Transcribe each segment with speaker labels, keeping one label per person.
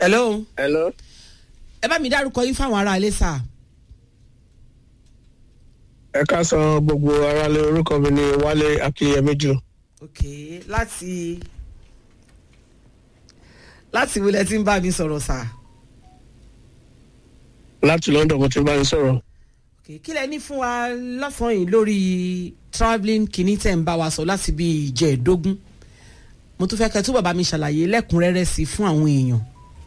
Speaker 1: hello
Speaker 2: hello.
Speaker 1: ẹ bá mi dárúkọ yín fáwọn ará ilé sà.
Speaker 2: ẹ ká san gbogbo aráalé orúkọ mi ní wálé akínyẹmíjú
Speaker 1: ok láti láti wílẹ̀ tí ń bá mi sọ̀rọ̀ sà.
Speaker 2: láti london mo ti bá yín sọ̀rọ̀.
Speaker 1: ok kí lẹ ní fún wa lọ́sàn-án yìí lórí travelling kìíní tẹ̀ ń bá wa sọ láti bí ìjẹ́ẹ̀dógún mo tún fẹ́ kẹ́ tó bàbá mi ṣàlàyé lẹ́kùnrẹ́rẹ́ sí i fún àwọn èèyàn.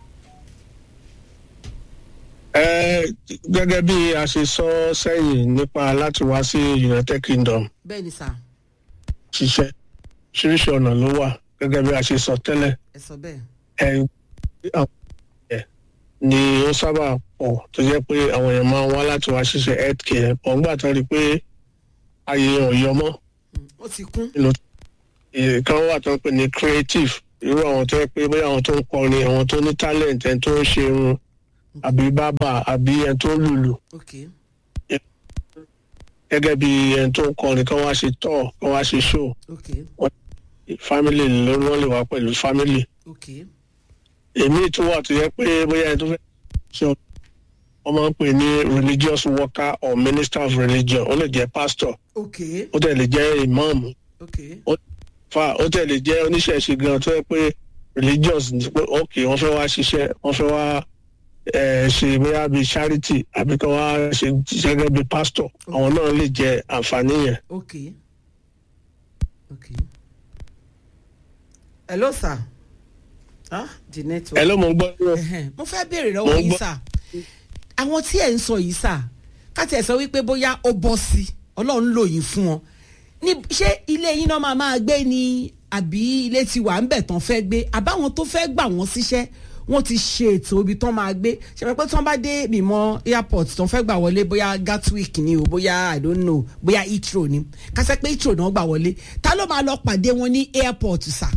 Speaker 2: ẹ gẹ́gẹ́ bí a ṣe sọ sẹ́yìn nípa láti wá sí united kingdom
Speaker 1: bẹ́ẹ̀ ni sà
Speaker 2: ṣiṣẹ́ ṣíríṣi ọ̀nà ló wà gẹ́gẹ́ bí a ṣe sọ tẹ́lẹ̀
Speaker 1: ẹ sọ bẹ́ẹ̀.
Speaker 2: ẹ àwọn ẹ̀ ni ó sábà pọ̀ tó jẹ́ pé àwọn èèyàn máa ń wá láti wá ṣiṣẹ́ health care pọ̀ ńgbà tán rí i pé ayé ò yọ mọ́
Speaker 1: Mm, ó ti kún.
Speaker 2: kan wà tó ń pè ní creative irú àwọn tó yẹ pé bóyá àwọn tó ń kọrin àwọn tó ní talent ẹni tó ń ṣe irun àbí bábà àbí ẹni tó ń lùlù
Speaker 1: ok
Speaker 2: gẹ́gẹ́ bí ẹni tó ń kọrin kan wá ṣe tọ̀ kan wá ṣe show
Speaker 1: ok
Speaker 2: family ló wọ́n lè wá pẹ̀lú family
Speaker 1: ok
Speaker 2: èmi tó wà tó yẹ pé bóyá ẹni tó fẹ́ ṣe ọ- wọ́n máa ń pè ní religious worker or minister of religion ó lè jẹ́ pastor
Speaker 1: ok
Speaker 2: ó tẹ̀ lè jẹ́ imam
Speaker 1: ok
Speaker 2: fa ó tẹ̀ lè jẹ́ oníṣẹ̀ṣe gan tó yẹ pé religious ni pé ok wọ́n fẹ́ wá ṣiṣẹ́ wọ́n fẹ́ wá eh, ṣe bóyá bíi charity àbí kí wọ́n wá ṣe ṣiṣẹ́ gẹ́gẹ́ bíi pastor àwọn náà lè jẹ àǹfààní yẹn.
Speaker 1: ok ok hello sir ah the network.
Speaker 2: ẹ ló mọ̀ ń gbọ́ ní
Speaker 1: Ẹhẹ́n, mo fẹ́ béèrè
Speaker 2: Mo
Speaker 1: lọ́wọ́
Speaker 2: ń
Speaker 1: yín
Speaker 2: gbọ́.
Speaker 1: sà àwọn tí ẹ̀ ń sọ yìí sà káti ẹ̀ sọ wípé bóyá ó bọ́ sí ọlọ́run lò yín fún wọn ní ṣé ilé yín náà máa máa gbé ni àbí ilé ti wà ń bẹ̀ tán fẹ́ gbé àbáwọn tó fẹ́ gbà wọ́n síṣẹ́ wọ́n ti ṣe ètò ibi tán máa gbé ṣe pé tí wọ́n bá dé mímọ́ airport tán fẹ́ gbà wọlé bóyá gatwick ni o bóyá i don't know bóyá heathrow ni kásẹ̀ pé heathrow náà gbà wọlé ta ló máa lọ pàdé wọn ní airport sà.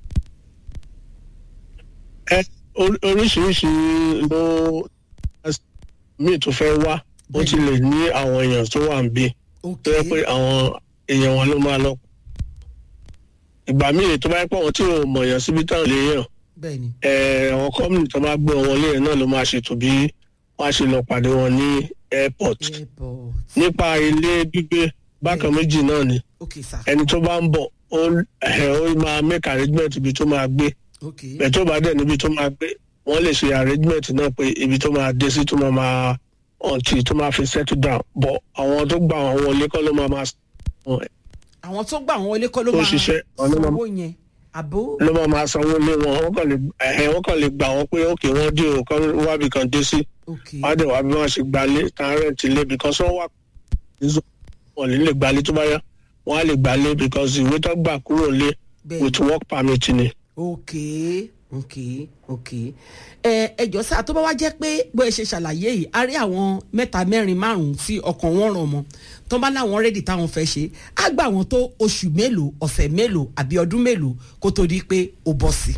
Speaker 2: ẹ orí- oríṣiríṣi ló míì tó fẹ́ wá ó ti lè ní àwọn èèyàn tó wà ń bí
Speaker 1: ok
Speaker 2: tó yẹ pé àwọn èèyàn wọn ló máa lọ. ìgbà míì tó bá yẹ pé àwọn tí ò mọ̀yàn síbi táwọn lè yàn
Speaker 1: bẹ́ẹ̀ ni
Speaker 2: eh, àwọn kọ́mìnì tó bá gbé wọn lé yẹn náà ló máa ṣètò bí wọ́n á ṣe lọ pàdé wọn ní airport.
Speaker 1: airport
Speaker 2: nípa ilé gbígbé bákan méjì náà ni
Speaker 1: ok sà
Speaker 2: ẹni tó bá ń bọ̀ ó ẹ̀, ó máa make arrangement ibi tó máa gbé
Speaker 1: ok
Speaker 2: bẹ̀ tó bá dẹ̀ níbi tó máa gbé wọ́n lè ṣe arrangement náà pé ibi tó máa dé sí tó máa máa ọ̀ntì tó máa fi settle down bọ̀ àwọn tó gba àwọn wọlé kọ́ ló máa máa san
Speaker 1: àwọn tó gbà wọn wọlé kọ́ ló
Speaker 2: Tó
Speaker 1: máa
Speaker 2: ṣiṣẹ́, àwọn ló máa-
Speaker 1: sanwó yẹn àbó
Speaker 2: ló máa máa sanwó lé wọn wọ́n kàn lè ẹ̀hẹ́ wọ́n kàn lè gbà wọ́n pé òkè wọ́n dé o kán wábì kan dé sí
Speaker 1: ok
Speaker 2: wọ́n á dẹ̀ wá bí wọ́n ṣe gbalé tán rẹ̀ǹtì lé because wọ́n wà wọ́n lè lè gbalé tó bá yá wọ́n á lè gbalé because ìwé tó gbà kúrò lé
Speaker 1: bẹ́ẹ̀
Speaker 2: with work permit ni.
Speaker 1: ok ok ok ẹ ẹjọ sá tó bá wá jẹ́ pé bó ẹ ṣe ṣàlàyé yìí a rí àwọn mẹ́ta mẹ́rin márùnún tí ọkàn wọn ràn mọ́ tó bá láwọn rẹ́dì táwọn fẹ́ ṣe á gbà wọ́n tó oṣù mélòó ọ̀sẹ̀ mélòó àbí ọdún mélòó kó tó di pé ó bọ́ sí.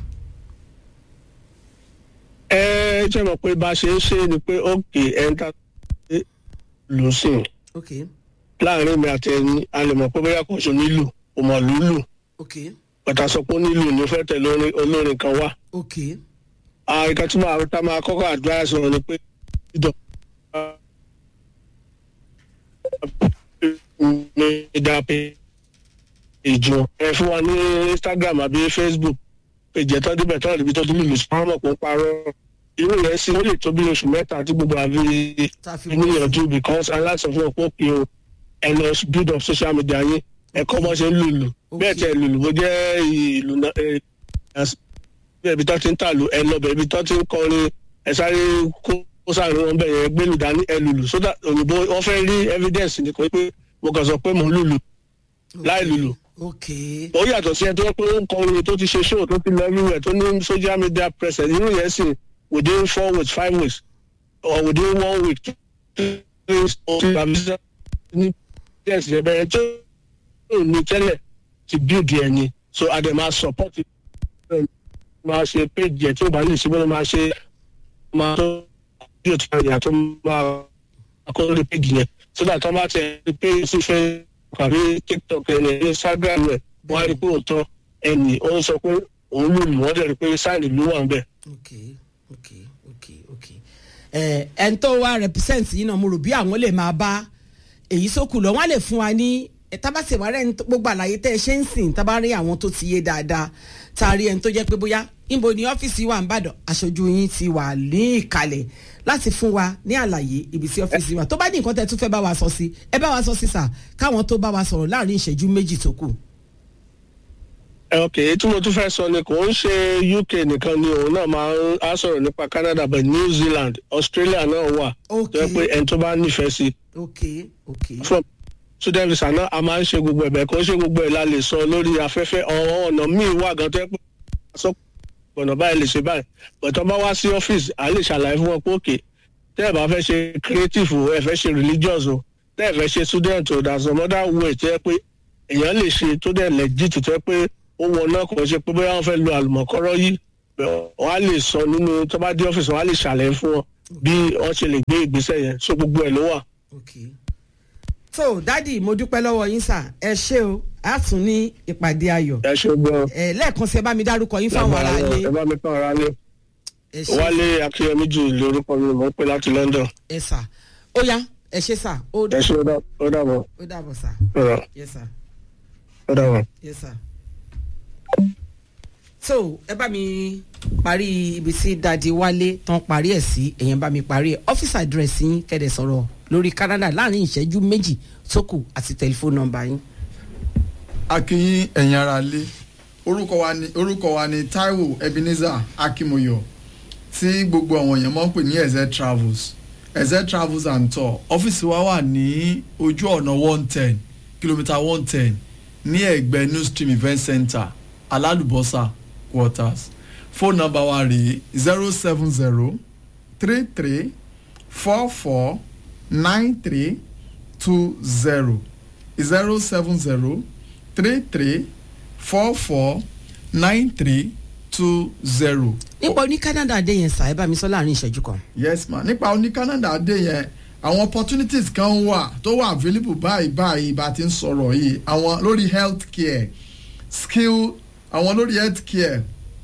Speaker 2: ẹ jẹ́ mọ̀ pé bá a ṣe ń ṣe ni pé òkè ẹ̀ńtà lù sí i
Speaker 1: ok
Speaker 2: láàrin mi àti ẹni a lè mọ̀ pé bóyá kò sùn nílù kò mọ̀ lùlù
Speaker 1: ok
Speaker 2: bàtà sọ pé nílù ni ó fẹ́ tẹ̀lé orin- olórin kan wá.
Speaker 1: ok
Speaker 2: àìka tí máa tá máa kọ́kọ́ advice wọn ni pé ìdọ̀ ní ìdá pé ìjọ ẹ fún wa ní instagram àbí facebook ìjẹ́ tó débẹ̀ tó níbi tó ti lùlù sí pàmò kó parọ́ irú yẹn sí ó lè tó bí oṣù mẹ́ta tí gbogbo àbí
Speaker 1: tá a fi
Speaker 2: níyànjú because aláṣọ fún ọ̀pọ̀ kí o ẹ lọ build up social media yín ẹ kọ́ bọ́ ṣe ń lùlù bẹ́ẹ̀ tẹ lùlù bó jẹ́ ìlú náà ẹ bí ẹbí tó ti ń tàlù ẹ lọ bẹ ibi tó ti ń kọrin ẹ sáré kó kó sáré wọn bẹ yẹn gbẹlú dání ẹ lùlù sódà òyìnbó wọn fẹ́ rí evidence ni kò pé mo kàn sọ pé mò ń lùlù láì lùlù
Speaker 1: ok
Speaker 2: ó yàtọ̀ sí ẹ tó yẹ pé ó ń kọrin tó ti ṣe show tó ti lọ everywhere tó ní social media presence irú yẹn sì within four weeks five weeks or within one week two weeks or two weeks ní yes ẹ bẹ̀rẹ̀ tó ní tẹ́lẹ̀ ti build yẹn ni so adema support it máa ṣe page yẹn tí ó bá lè ṣe bọ́lá máa ṣe máa tó bí o ti máa yà tó máa kọ́ lórí page yẹn so that wọ́n bá tẹ page sí fẹ́ kàbí tiktok ẹni instagram rẹ̀ wọ́n á rí pé òótọ́ ẹnì ó ń sọ pé òun lù lù wọ́n dẹ̀ rí pé sáìnì ló wà ń bẹ̀
Speaker 1: ok ok ok ok ẹ ẹn tó wá represent yìí náà mo rò bí àwọn lè máa bá èyí sókù lọ wọn lè fún wa ní ẹ tábàtì wà rẹ gbogbo àlàyé tẹ ẹ ṣe ń sìn tábà rí àwọn tó ti yé dáadáa tá a rí ẹni tó jẹ́ pé bóyá níbo ni ọ́fíìsì wà ń bàdàn aṣojú yín ti wà ní ìkàlẹ̀ láti fún wa ní àlàyé ibi tí ọ́fíìsì wà tó bá ní nǹkan tẹ́ tún fẹ́ bá wa sọ sí ẹ bá wa sọ sí sà káwọn tó bá wa sọ̀rọ̀ láàrin ìṣẹ́jú méjì tó kù.
Speaker 2: ok tí mo tún fẹ́ sọ ni kò ń ṣe uk nìkan ni òun náà máa ń á sọ̀rọ̀ nípa canada but new zealand australia náà wà
Speaker 1: Ok.
Speaker 2: tó yẹ pé ẹni tó bá nífẹ̀ẹ́ sí
Speaker 1: ok ok
Speaker 2: from student visa náà a máa ń ṣe gbogbo ẹ̀bẹ̀ kó ṣe gbogbo ẹ̀ la lè sọ lórí afẹ́fẹ́ ọ̀hún ọ̀nà míì wà gan tó yẹ pé sọ ọ̀nà báyìí lè ṣe báyìí but tó bá wá sí ọ́fíìsì à lè ṣàlàyé fún wọn pé òkè tẹ́ ẹ̀ bá fẹ́ ṣe creative o ẹ̀ fẹ́ ṣe religious o tẹ́ ẹ̀ fẹ́ ṣe student o there's some other way tó yẹ pé èèyàn lè ṣe tó dẹ̀ legit tó yẹ pé ó wọ náà kò ṣe pé bóyá wọ́n fẹ́ lo àlùmọ̀kọ́rọ́ yìí wọ́n á lè sọ nínú tó bá dé ọ́fíìsì wọ́n á lè ṣàlàyé fún wọn bí wọ́n ṣe lè gbé ìgbésẹ̀ yẹn so gbogbo ẹ̀ ló wà.
Speaker 1: ok so dádì mo dúpẹ́ lọ́wọ́ yín sà ẹ ṣé o a tún ní ìpàdé ayọ̀
Speaker 2: ẹ ṣe gbọ́
Speaker 1: ẹ lẹ́ẹ̀kan sí ẹ bá mi dárúkọ yín fáwọn ará ilé
Speaker 2: ẹ bá mi kàn ara lé
Speaker 1: ẹ ṣé
Speaker 2: wálé akínyẹmí jù lórúkọ mi mọ̀ ń pè láti london
Speaker 1: ẹ sà ó yá ẹ ṣé sà ó
Speaker 2: ẹ ṣe ó dà- ó dàbọ̀
Speaker 1: ó dàbọ̀ sà
Speaker 2: ọ̀rọ̀
Speaker 1: yes sà
Speaker 2: ó dàbọ̀.
Speaker 1: yes sà. so ẹ bá mi parí ibi tí dadi wálé tán parí ẹ̀ sí èyàn bá mi parí ẹ̀ ọ́fíìsì àdírẹ́sì yín kẹ́dẹ̀ sọ̀rọ̀ lórí canada láàrin ìṣẹ́jú méjì tó kù àti tẹlifóònù nọ́mbà yín.
Speaker 3: akínyìn ẹ̀yin ara lé orúkọ wa ni orúkọ wa ni taiwo ebenezer akimoyo tí gbogbo àwọn èèyàn máa ń pè ní eze travels eze travels and tour ọ́fíìsì wa wà ní ojú ọ̀nà one ten kìlómítà one ten ní ẹ̀gbẹ́ new stream event center alálùbọ́sà quarters fóònù nọ́mbà wa rèé zero seven zero three three four four nine three two zero zero seven zero three three four four nine three two zero.
Speaker 1: nípa oní canada dé yẹn sà ẹ bá mi sọ láàrin ìṣẹ́jú kan.
Speaker 3: yes ma nípa oní canada dé yẹn àwọn opportunities kan wà tó wà available báyìí báyìí bá ti ń sọ̀rọ̀ yìí àwọn lórí health care skill àwọn lórí health care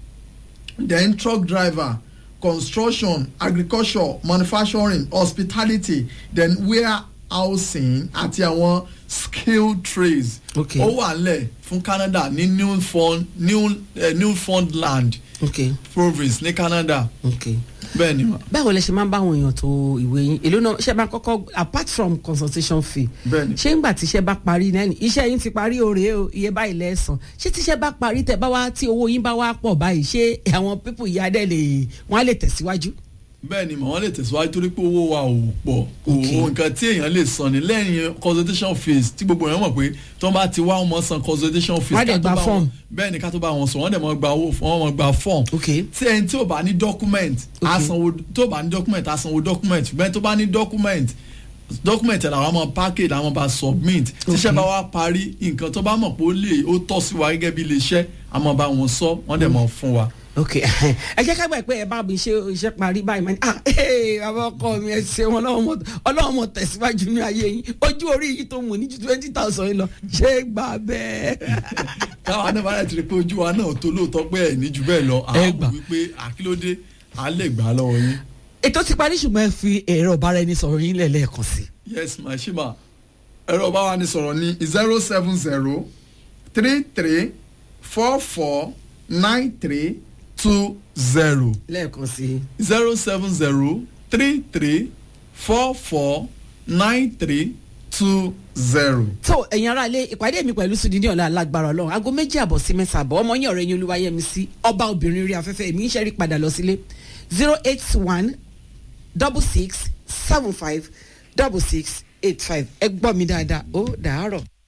Speaker 3: then truck driver construction agriculture manufacturing hospitality then warehousing àti àwọn skill trades
Speaker 1: Okay.
Speaker 3: ó wà lẹ̀ fún canada ní newfound new, uh, newfoundland
Speaker 1: ok
Speaker 3: province ní canada
Speaker 1: ok
Speaker 3: bẹ́ẹ̀ ni ma
Speaker 1: báwo lẹ ṣe máa ń bá àwọn èèyàn tó ìwé yín èló náà ṣe máa kọ́kọ́ apart from consultation fee
Speaker 3: Bẹ́ẹ̀ni.
Speaker 1: ṣé ńgbà tíṣẹ́ bá parí náà ni iṣẹ́ yín ti parí òrè o iye báyìí lẹ́sàn ṣé tíṣẹ́ bá parí tẹ bá wá tí owó yín bá wá pọ̀ báyìí ṣé àwọn pípù yìí adẹ́ lè wọ́n á lè tẹ̀síwájú.
Speaker 3: bẹ́ẹ̀ ni mà wọ́n lè tẹ̀síwájú torí pé owó wa ò pọ̀
Speaker 1: Okay.
Speaker 3: owó nǹkan tí èèyàn lè san ni lẹ́yìn consultation fees tí gbogbo èèyàn mọ̀ pé tí wọ́n bá ti wá wọn mọ̀ san consultation fees
Speaker 1: Wọ́n á dẹ̀
Speaker 3: ká tó
Speaker 1: gba
Speaker 3: bá
Speaker 1: form.
Speaker 3: wọn- bẹ́ẹ̀ ni ká tó bá wọn sọ wọ́n dẹ̀ mọ̀ gba owó wọ́n mọ̀ gba form
Speaker 1: ok
Speaker 3: tí ẹni tí ò bá ní document á
Speaker 1: Okay.
Speaker 3: sanwó tó bá ní document á sanwó document bẹ́ẹ̀ tó bá ní document document ẹ̀ làwọn máa package làwọn bá submit tíṣẹ́ bá wá parí nǹkan tó bá mọ̀ pé ó lè ó tọ́ sí wa gẹ́gẹ́ bí iléeṣẹ́ àmọ́ bá wọn sọ wọ́n dẹ̀ mọ̀ fún wa.
Speaker 1: ok ẹ jẹ́ ká gbà pé ẹ bá mi ṣe iṣẹ́ parí báyìí máa ní ah ee bàbá ọkọ mi ẹ ṣe wọn ọlọ́run mọ̀ ọlọ́run mọ̀ tẹ̀síwájú ní ayé yín ojú orí yìí tó mú ní ju twenty thousand yín lọ ṣé gbà bẹ́ẹ̀.
Speaker 3: káwa náà bá rẹ̀ ti rí pé ojú wa náà tó lóòótọ́ pé ẹ̀ ní jù bẹ́ẹ̀ lọ
Speaker 1: Ẹ
Speaker 3: àwọn
Speaker 1: gbà.
Speaker 3: wò wípé àkílódé à lè gbà á lọ́wọ́ yín.
Speaker 1: ètò ti parí ṣùgbọ́n ẹ fi ẹ̀rọ ọ̀bára ẹni sọ̀rọ̀ yín lẹ́ẹ̀kan sí.
Speaker 3: yes ma ṣe ma ẹ̀rọ ọba wa ni sọ̀rọ̀ ní zero seven zero three three four four nine three two zero
Speaker 1: lẹ́ẹ̀kan sí.
Speaker 3: zero seven zero three three four four nine three two zero.
Speaker 1: tó ẹ̀yin ará ilé ìpàdé mi pẹ̀lú sùdí ní ọ̀la alágbára ọlọ́run aago méjì àbọ̀ sí mẹ́ta àbọ̀ ọmọ yín ọ̀rẹ́ yín olúwayẹmí sí ọba obìnrin rí afẹ́fẹ́ èmi ń ṣẹ́rí padà lọ sílé zero eight one double six seven five double six eight five ẹ gbọ́ mi dáadáa ó dàárọ̀.